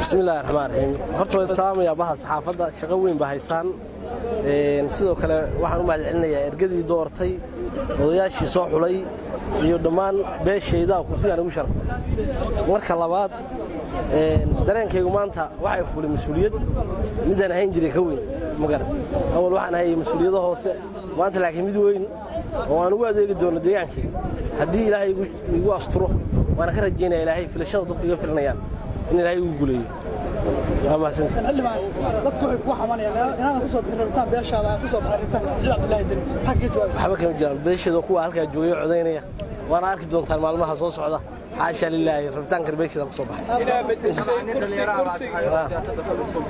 bismillahi raxmaan raxiim horta waan salaamayaa baha saxaafadda shaqo weyn ba haysaan sidoo kale waxaan u mahad celinayaa ergadii doortay odayaashii soo xulay iyo dhammaan beeshayda kursigaan igu sharaftay marka labaad dareenkaygu maanta waxay fuulay mas-uuliyad midaan ahayn jiray ka weyn magaran awal waxaan hayay mas-uuliyado hoose maanta laakiin mid weyn oo aan ugu adeegi doono deegaankayga haddii ilaahay igu asturo waana ka rajaynaya ilaahay filashada dadku iga filanayaan in ilaahay igu guleeyo waa mahadsantahay xildhibaan dadku waxay kugu xamanayaan inaadan ku soo bixin rabitaan beeshaada aan ku soo baxay rabitaan siciid cabdillaahi deni maxaa kaga jawaabisa waxba kama jiraan beesheeda kuwa halkaa joogaya codaynaya waana arki doontaan maalmaha soo socda xaasha lilaahi rabitaankan beesheeda ku soo baxay inaa bedeshay kursi kursiga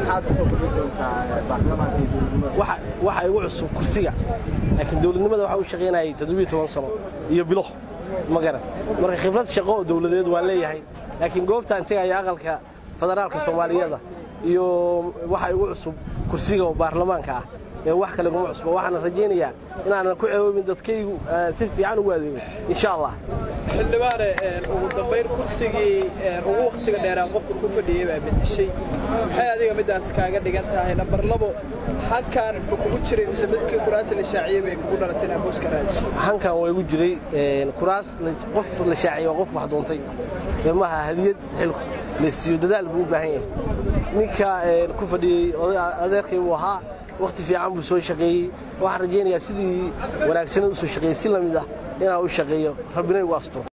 waxa waxa igu cusub kursiga laakiin dowladnimada waxa u shaqaynayay toddobiyo toban sano iyo bilo ma garan marka khibrad shaqo oo dowladeed waan leeyahay laakiin goobtaan tegaya aqalka federaalka soomaaliyeeda iyo waxa igu cusub kursiga oo baarlamaanka ah ee wax kale kuma cusba waxaana rajaynayaa inaanan ku ceeboobin dadkaygu si fiican ugu adeego insha allah xildhibaane ugu dambayn kursigii ugu wakhtiga dheeraa qofka ku fadhiyey baa bedeshay maxay adiga middaas kaaga dhigan tahay nambar labo halkan ma kugu jiray mise midkii kuraasi la shaaciyey bay kugu dhalatay inaad booska raadiso hankan waa igu jiray kuraas qof la shaaciyey waa qof wax doontay maaha hadiyad xilku la siiyo dadaal buu u baahan yahay ninka ku fadhiyey adeerkay buu ahaa wakhti fiican buu soo shaqeeyey waxaan rajaynayaa sidii wanaagsanad u soo shaqeeyey si lamid ah inaan u shaqeeyo rabbina igu asturo